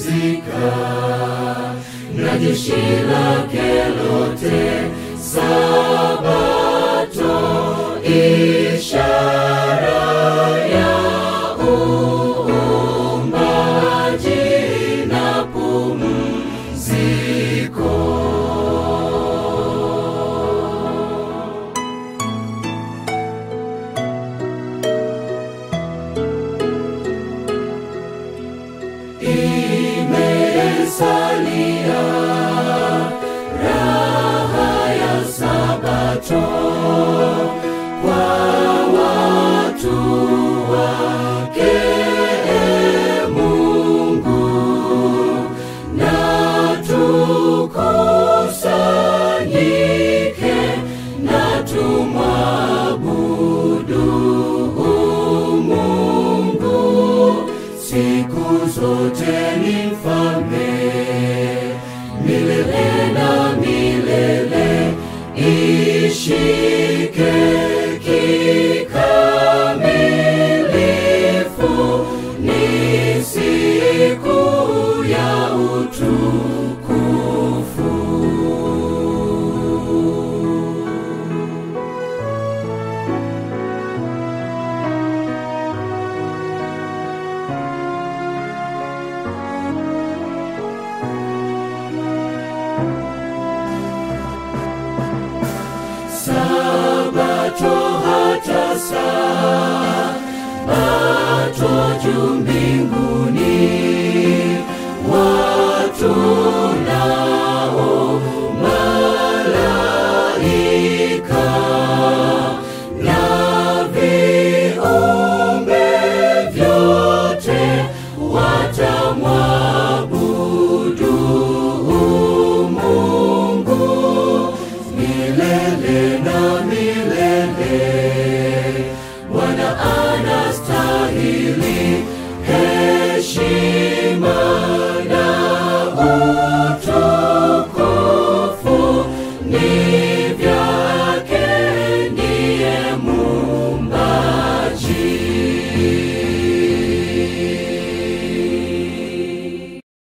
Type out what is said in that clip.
pumzika na jeshi lake lote. Sabato ishara ya uumbaji na pumziko. Imesalia raha ya Sabato kwa watu wake Mungu, na tukusanyike na tumwabudu Mungu siku zote ni mfalme milele na milele, ishike kikamilifu, ni siku ya utukufu. Sabato hata Sabato juu mbinguni